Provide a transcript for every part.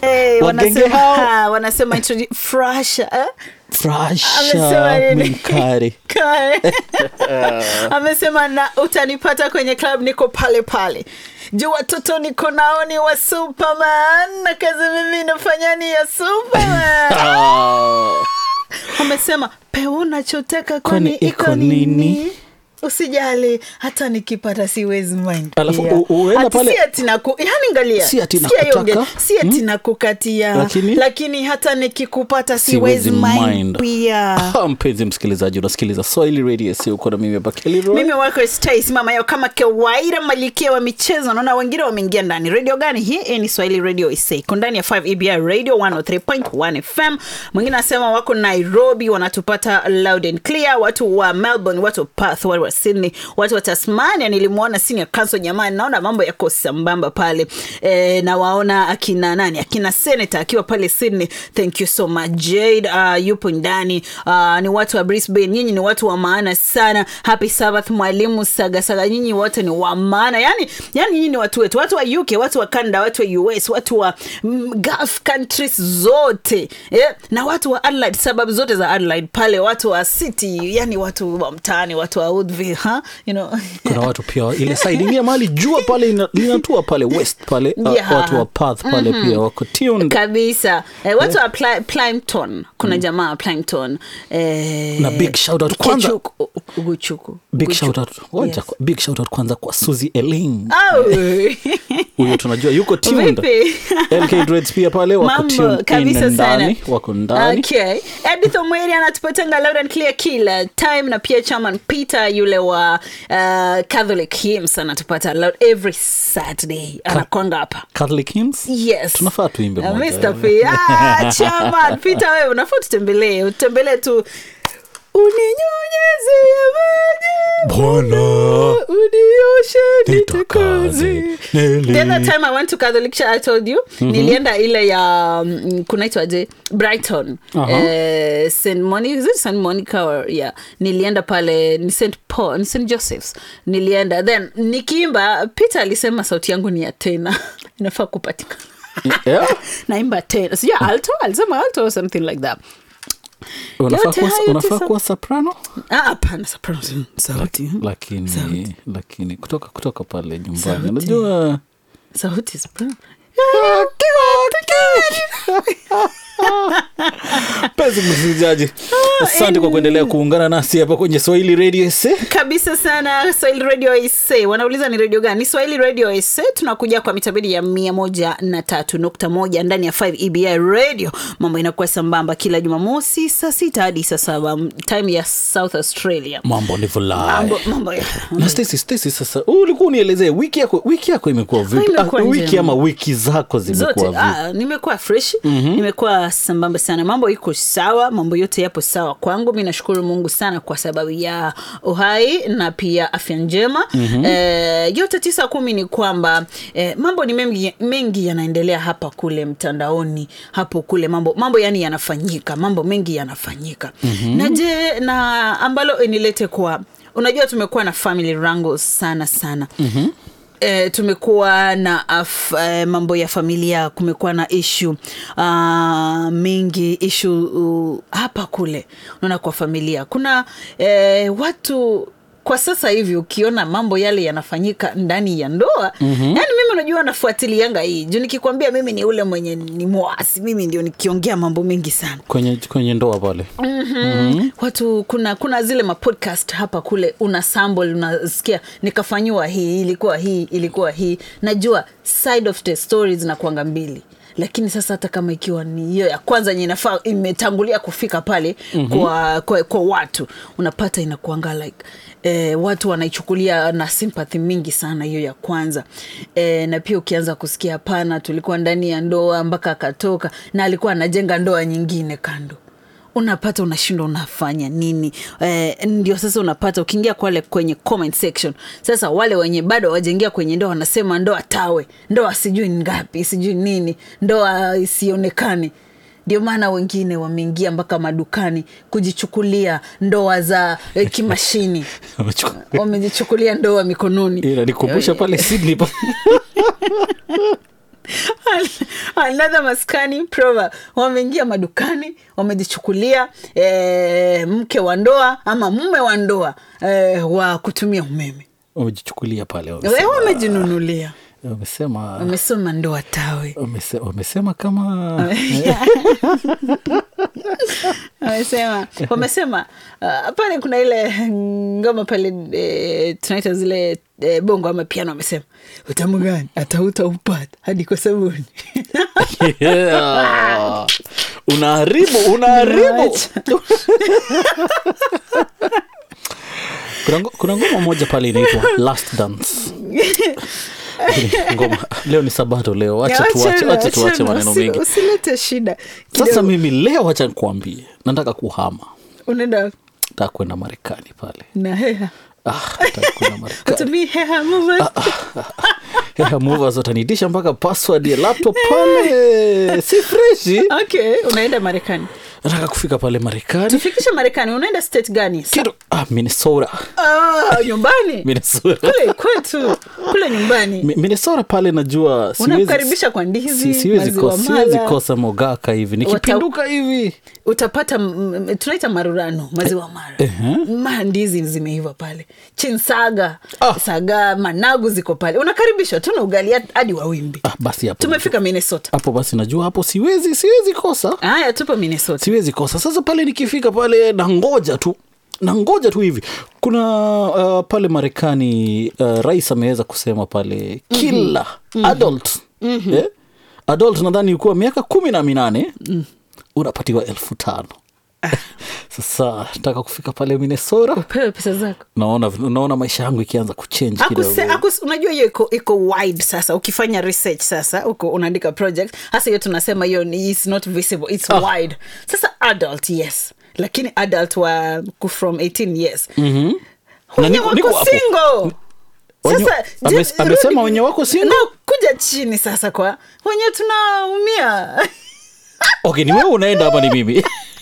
Hey, Wagenge wanasema, hao. ha, wanasema introdu- frasha eh? Amesema frasha nini? minkari Kare. amesema na utanipata kwenye club niko pale pale juu watoto niko nao ni wa superman na kazi mimi nafanya ni ya superman amesema pe unachotaka kwani Kwani iko iko nini nini? usijali hata nikipata siwezi mind Alafu pia. u- uenda Ati pale- si ati naku- yani ngalia Si ati Sikia hiyo nakutaka. onge- si ati nakukatia Lakini? lakini hata nikikupata siwezi mind pia Ah, mpenzi msikilizaji unasikiliza swahili radio si uko na mimi hapa Kelly Roy. mimi wako Stace mama yao kama kawaida malikia wa michezo naona wengine wameingia ndani radio gani hii hii ni swahili radio isa iko ndani ya 5 ebi radio 103.1 fm mwingine anasema wako nairobi wanatupata loud and clear watu wa melbourne watu wa perth watu wa sydney watu wa tasmania nilimwona senior council jamani naona mambo yako sambamba pale e, na waona akina nani akina senator akiwa pale sydney thank you so much jade uh, yupo ndani uh, ni watu wa brisbane nyinyi ni watu wa maana sana happy sabbath mwalimu sagasaga nyinyi wote ni wa maana yani yani nyinyi ni watu wetu watu wa uk watu wa canada watu wa us watu wa mm, gulf countries zote yeah? na watu wa adelaide sababu zote za adelaide pale watu wa city yani watu wa mtaani watu wa woodville ha? you know kuna watu pia ile side ingine mahali jua pale ina- linatua pale west pale uh, Yeah. watu wa path pale pia wako tuned kabisa eh, watu wa Ply- Plymton kuna jamaa wa Plymton eh, Na big shout out kwanza- Kechuku- Uguchuku. big Uguchuku. shout out ngoja, Yes. big shout out kwanza kwa Suzy Elaine Au. huyo tunajua yuko tuned Vipi? LK Dreads pia pale wako mambo tuned kabisa in sana ndani wako ndani okay. edith omweri anatupatanga loud and clear kila time na pia chairman peter yule wa uh, catholic hymns anatupata loud every saturday anakwanga hapa Catholic hymns yes tunafaa tuimbe Uh, moja. Mr. P. Ah, chairman peter wewe unafaa tutembelee utembelee tu uninyunyezie maji Bwana unioshe nitakaze nitakaze nili- the other time i went to catholic church i told you nilienda ile ya mm, kunaitwaje brighton Aha. eh, st monica is it st monica or yeah nilienda pale ni st paul ni st josephs nilienda then nikiimba peter alisema sauti yangu ni ya tena inafaa kupatikana Yeah. naimba tena sijua alto alisema alto or something like that Unafaa Yote kuwa- hayo unafaa tisa- kuwa soprano Ah, hapana soprano si sauti lakini lakini kutoka kutoka pale nyumbani Sauti. unajua sauti soprano mpenzi msikilizaji asante kwa kuendelea kuungana nasi hapa kwenye swahili radio sa kabisa sana swahili radio ese wanauliza ni redio gani ni swahili radio ese tunakuja kwa mitabidi ya mia moja na tatu nukta moja ndani ya 5 ebi radio mambo inakuwa sambamba kila jumamosi saa sita hadi saa saba time ya south australia mambo ni vulai mambo, mambo ya na Stacy, Stacy, sasa ulikuwa unielezee wiki yako wiki yako imekuwa vipi imekuwa Ah, wiki njema. ama wiki zako zote zimekuwa vipi ah, nimekuwa fresh mm-hmm. nimekuwa sambamba sana mambo iko sawa mambo yote yapo sawa kwangu mi nashukuru mungu sana kwa sababu ya uhai na pia afya njema mm-hmm. eh, yote tisa kumi ni kwamba eh, mambo ni mengi, mengi yanaendelea hapa kule mtandaoni hapo kule mambo mambo yani yanafanyika mambo mengi yanafanyika mm-hmm. na je na ambalo inilete kwa unajua tumekuwa na family wrangles sana sana mm-hmm E, tumekuwa na af, e, mambo ya familia kumekuwa na ishu uh, mingi ishu uh, hapa kule unaona kwa familia kuna e, watu kwa sasa hivi ukiona mambo yale yanafanyika ndani ya ndoa mm-hmm. yani mimi unajua nafuatilianga hii juu nikikwambia mimi ni ule mwenye ni mwasi mimi ndio nikiongea mambo mengi sana kwenye kwenye ndoa pale mm-hmm. watu kuna kuna zile mapodcast hapa kule una sample unasikia nikafanyiwa hii ilikuwa hii ilikuwa hii najua side of the stories zinakuanga mbili lakini sasa hata kama ikiwa ni hiyo ya kwanza yenye inafaa imetangulia kufika pale mm-hmm. kwa, kwa, kwa watu unapata inakuanga like eh, watu wanaichukulia na sympathy mingi sana hiyo ya kwanza eh, na pia ukianza kusikia hapana tulikuwa ndani ya ndoa mpaka akatoka na alikuwa anajenga ndoa nyingine kando unapata unashindwa unafanya nini eh, ndio sasa unapata ukiingia kwale kwenye comment section sasa wale wenye bado wajaingia kwenye ndoa wanasema ndoa tawe ndoa sijui ni ngapi sijui nini ndoa isionekane ndio maana wengine wameingia mpaka madukani kujichukulia ndoa za eh, kimashini wamejichukulia ndoa mikononi inanikumbusha pale sydney pa- another maskani proverb wameingia madukani wamejichukulia eh, mke wa ndoa ama mume wa ndoa eh, wa kutumia umeme wamejichukulia pale Eh, wamesema- wamejinunulia wamesema wamesoma ndoa tawe wamese- wamesema kama wamesema wamesema uh, pale kuna ile ngoma pale eh, tunaita zile eh, bongo ama piano wamesema utamu gani atauta upata hadi kwa sabuni Yeah. unaharibu unaharibu Acha. kuna, ngo- kuna ngoma moja pale inaitwa last dance ngoma leo ni sabato leo wacha Ya, tuache wachana, wacha tuache wachana, maneno usi- mengi usilete shida sasa Kidogo. mimi leo wacha nikuambie nataka kuhama unaenda nataka kwenda marekani pale na heha ah, nataka kwenda marekani utumii heha movement Heha movers watanitisha mpaka password ya laptop pale si freshi okay unaenda marekani nataka kufika pale marekani tufikishe marekani unaenda state gani Sa- kitu ah, minnesota ah, nyumbani minnesota kule kwetu kule nyumbani Mi- minnesota pale najua siwezi- unakaribisha kwa ndizi si- siwezi maziwa kosa- siwezi mala. kosa mogaka hivi nikipinduka hivi utapata mm, mm, tunaita marurano maziwa mara Ehe. ma ndizi zimeiva pale chinsaga Ah. saga managu ziko pale unakaribishwa tuna ugali hadi wawimbi ah, basi hapo tumefika minnesota hapo basi najua hapo siwezi siwezi kosa haya tupo minnesota siwezi kosa sasa pale nikifika pale nangoja tu nangoja tu hivi kuna uh, pale marekani uh, rais ameweza kusema pale kila adult eh? adult nadhani ukuwa miaka kumi na minane unapatiwa elfu tano sasa nataka kufika pale minnesota pewe pesa zako naona naona maisha yangu ikianza kuchange kidogo Akuse, akus, unajua hiyo iko iko wide sasa ukifanya research sasa uko unaandika project hasa hiyo tunasema hiyo ni is not visible its Ah. wide sasa adult yes lakini adult wa ku- from 18 years mm-hmm. Na niko- niko hapo. single Wenye- sasa ame- je- amesema rudi- wenye wako single? No, kuja chini sasa kwa wenye tunaumia okay ni wewe unaenda ama ni mimi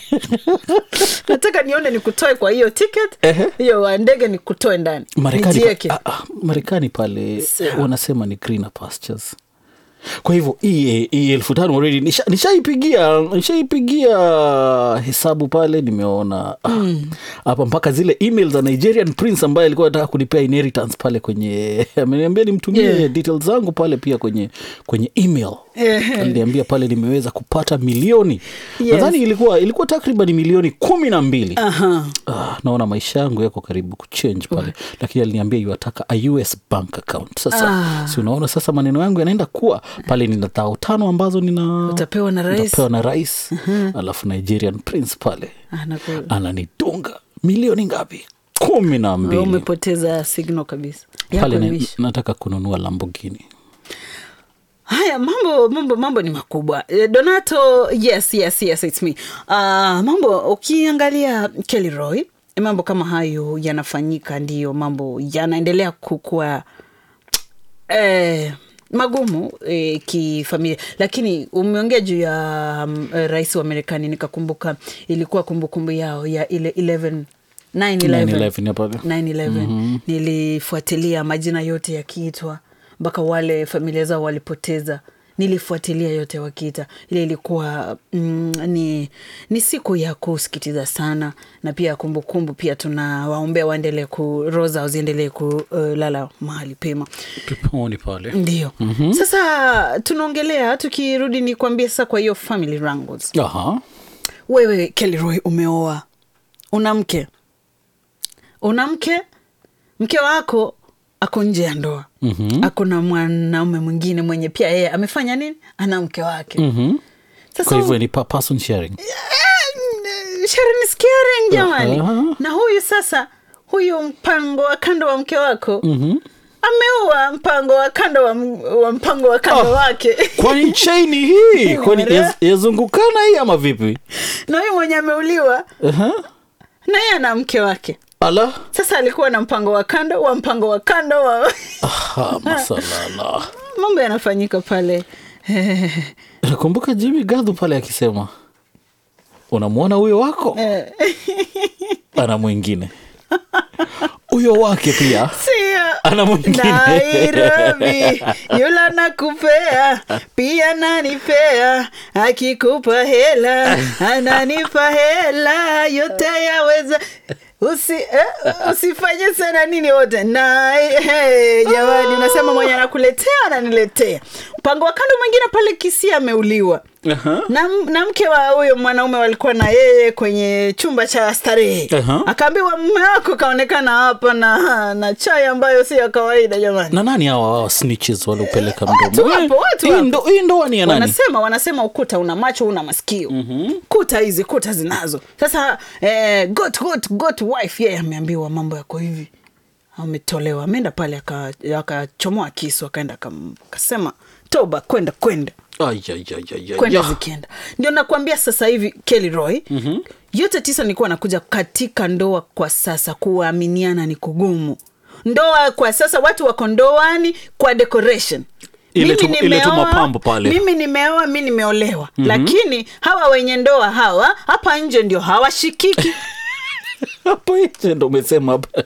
nataka nione nikutoe kwa hiyo ticket Ehe. hiyo wa ndege nikutoe ndani marekani Nijieke. pa, ah, ah, marekani pale Sawa. wanasema ni greener pastures kwa hivyo hii hii elfu tano already nisha- nishaipigia nishaipigia hesabu pale nimeona ah, hapa mpaka zile email za nigerian prince ambaye alikuwa anataka kunipea inheritance pale kwenye ameniambia nimtumie Yeah. details zangu pale pia kwenye kwenye email Ehe. aliniambia pale nimeweza kupata milioni Yes. nadhani ilikuwa ilikuwa takriban milioni kumi na mbili Aha. Ah, naona maisha yangu yako karibu kuchange pale lakini aliniambia yuataka a us bank account sasa Ah. si unaona sasa maneno yangu yanaenda kuwa pale nina thao tano ambazo nina Utapewa na rais. nitapewa na rais alafu nigerian prince pale Ah, naku- ananitunga milioni ngapi kumi na Wewe mbili umepoteza signal kabisa Yako pale na, imeisha. nataka kununua lambogini haya mambo mambo mambo ni makubwa Eh, donato yes yes yes it's me uh, mambo ukiangalia kelly roy mambo kama hayo yanafanyika ndiyo mambo yanaendelea kukua eh, magumu eh, kifamilia lakini umeongea juu ya um, eh, rais wa marekani nikakumbuka ilikuwa kumbukumbu yao ya ile 11 9/11. 9/11 ya pale 9/11 nilifuatilia majina yote yakiitwa mpaka wale familia zao walipoteza nilifuatilia yote wakiita ile ilikuwa mm, ni, ni siku ya kusikitiza sana na pia kumbukumbu pia tunawaombea waendelee ku roho zao ziendelee kulala mahali pema peponi pale ndio mm-hmm. sasa tunaongelea tukirudi ni kuambia sasa kwa hiyo family wrangles aha wewe kelroy umeoa una mke una mke mke wako ako nje ya ndoa mm-hmm. ako na mwanaume mwingine mwenye pia yeye amefanya nini ana mke wake Mhm. sasa kwa hivyo ni pa- person sharing Eh, sharing is caring jamani Aha. na huyu sasa huyu mpango wa kando wa mke wako mm-hmm. ameua mpango wa kando wa, m- wa mpango wa kando Ah. wake kwani chaini hii kwani Mara. yaz- yazungukana hii ama vipi na huyu mwenye ameuliwa Aha. na yeye ana mke wake ala sasa alikuwa na mpango wa kando wa mpango wa kando wa Aha, masalala mambo yanafanyika pale nakumbuka jimi gadhu pale akisema unamwona huyo wako Eh, ana mwingine huyo wake pia Sio. Ana mwingine. Nairobi yula nakupea pia nanipea akikupa hela ananipa hela yote yaweza Usi, eh, usifanye sana nini wote na hey, jamani unasema mwenye anakuletea ananiletea mpango wa kando mwingine pale kisi ameuliwa Aha. na, na mke wa huyo mwanaume walikuwa na yeye kwenye chumba cha starehe Aha. akaambiwa mume wako kaonekana hapa na, na chai ambayo si ya kawaida jamani na nani hawa hawa snitches waliopeleka Watu mdomo wapo, watu Hii wapo. ndo- hii ndoa ni ya nani wanasema wanasema ukuta una macho una masikio mm-hmm. kuta hizi kuta zinazo sasa eh, got, got, got wife yeye ameambiwa mambo yako hivi ametolewa ameenda pale aka- akachomoa kisu akaenda akam- akasema toba kwenda kwenda Ai, ai, ai, ai, ai, kwenda ya. zikienda ndio nakwambia sasa hivi Kelly Roy mm-hmm. yote tisa nilikuwa nakuja katika ndoa kwa sasa kuaminiana ni kugumu ndoa kwa sasa watu wako ndoani kwa decoration Ile tu- Mimi ile tu nimeoa, mapambo pale. mimi nimeoa mi nimeolewa mm-hmm. lakini hawa wenye ndoa hawa hapa nje ndio hawashikiki hapo nje ndo umesema hapa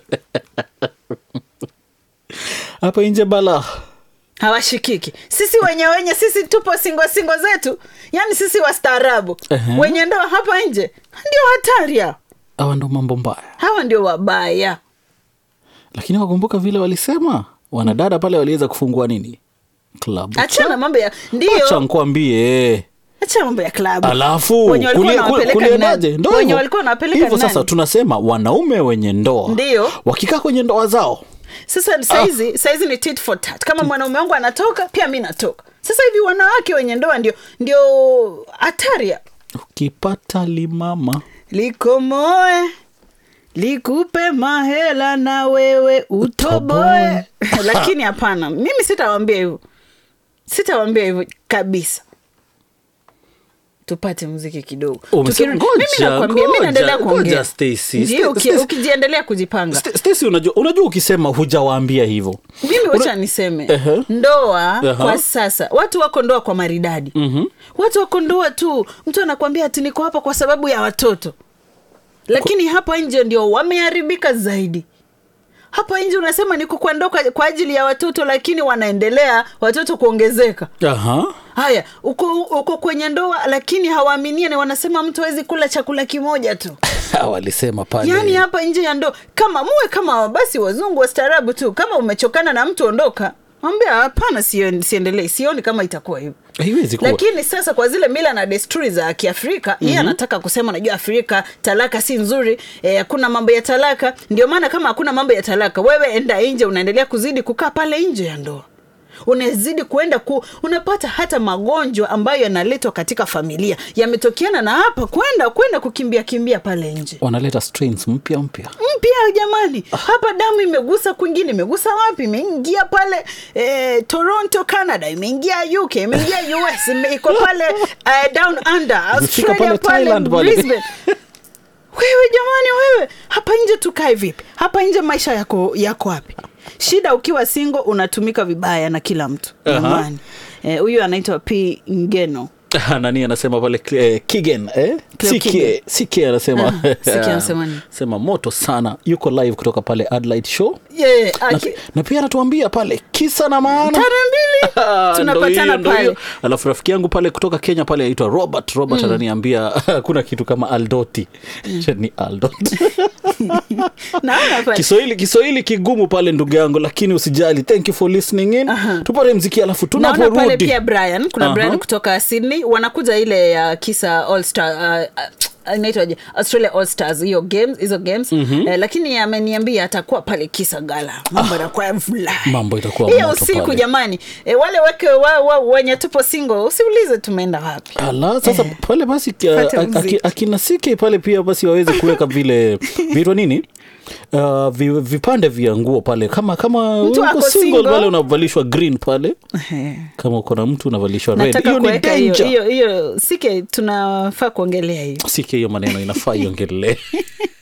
hapa nje bala hawashikiki sisi wenye wenye sisi tupo singo singo zetu yani sisi wastaarabu Ehe. wenye ndoa hapa nje ndio hatari hao hawa ndo mambo mbaya hawa ndio wabaya lakini wakumbuka vile walisema wanadada pale waliweza kufungua nini klabu achana mambo ya acha ndio nkwambie achana mambo ya klabu alafu Wenye walikuwa kulie- wanawapeleka kulie- ni kuliendaje? nani? Ndo Wenye hivyo. walikuwa wanawapeleka hivyo ni sasa nani? tunasema wanaume wenye ndoa Ndio. wakikaa kwenye ndoa zao sasa saizi saizi ni tit for tat kama mwanaume wangu anatoka pia mi natoka sasa hivi wanawake wenye ndoa ndio ndio hatari ya- ukipata limama likomoe likupe mahela na wewe utoboe lakini hapana mimi sitawambia hivyo sitawambia hivyo kabisa tupate mziki kidogo Umesema- Tukirudi- ngoja, mimi nakwambia mi ngoja, naendelea ngoja, kuongea Stacy. Ndio, uki- Stacy- ukijiendelea kujipanga St- Stacy unajua, unajua ukisema hujawaambia hivyo mimi wacha niseme Ehe. ndoa Aha. kwa sasa watu wako ndoa kwa maridadi mm-hmm. watu wako ndoa tu mtu anakwambia ati niko hapa kwa sababu ya watoto lakini hapa nje ndio wameharibika zaidi hapa nje unasema niko kwa ndoa kwa, kwa ajili ya watoto lakini wanaendelea watoto kuongezeka Aha. haya uko, uko kwenye ndoa lakini hawaaminiani wanasema mtu awezi kula chakula kimoja tu walisema pale yaani hapa nje ya ndoa kama muwe kama basi wazungu wastaarabu tu kama umechokana na mtu ondoka ambia hapana sio- siendelee sioni kama itakuwa hivyo haiwezi kuwa lakini sasa kwa zile mila na desturi za kiafrika mm-hmm. yeye anataka kusema najua afrika talaka si nzuri eh, hakuna mambo ya talaka ndio maana kama hakuna mambo ya talaka wewe enda nje unaendelea kuzidi kukaa pale nje ya ndoa unazidi kuenda ku, unapata hata magonjwa ambayo yanaletwa katika familia yametokeana na hapa kwenda kwenda kukimbia kimbia pale nje wanaleta strains mpya mpya mpya jamani hapa damu imegusa kwingine imegusa wapi imeingia pale eh, toronto canada imeingia uk imeingia us ime- iko pale eh, down under Imefika australia pale pale Thailand pale. Brisbane. wewe jamani wewe hapa nje tukae vipi hapa nje maisha yako yako wapi shida ukiwa singo unatumika vibaya na kila mtu Aha. jamani Eh, huyu anaitwa p ngeno nani anasema pale eh, kigen eh? Cleo Sike- Kigen. Sike anasema Ah, Sike anasema nini? sema moto sana yuko live kutoka pale Adelaide show yeah, na, aki- na pia anatuambia pale kisa na maana tara mbili Ah, ndo tunapatana hiyo, ndo pale hiyo. alafu rafiki yangu pale kutoka kenya pale aitwa robert robert ananiambia hakuna kitu kama aldoti ni aldot naona pale kiswahili kiswahili kigumu pale ndugu yangu lakini usijali thank you for listening in tupate mziki alafu naona pale tunaporudi pia brian kuna Aha. brian kutoka sydney wanakuja ile ya kisa all star uh, uh, inaitwaje australia all stars hiyo games hizo games mm-hmm. eh, lakini ameniambia atakuwa pale kisa gala mambo yanakuwa ya vulai. Mambo itakuwa hiyo moto usiku pale. jamani eh, wale wake wa, wa, wenye tupo singo usiulize tumeenda wapi ala sasa Eh. pale basi Pate uh, muziki. aki- akina sike pale pia basi waweze kuweka vile viitwa nini Uh, vi, vipande vya nguo pale kama kama Mtu uko ako single single. pale unavalishwa green pale Eh, kama uko na mtu unavalishwa red nataka hiyo ni kuweka hiyo danger hiyo hiyo sike tunafaa kuongelea hiyo sike hiyo maneno inafaa iongelee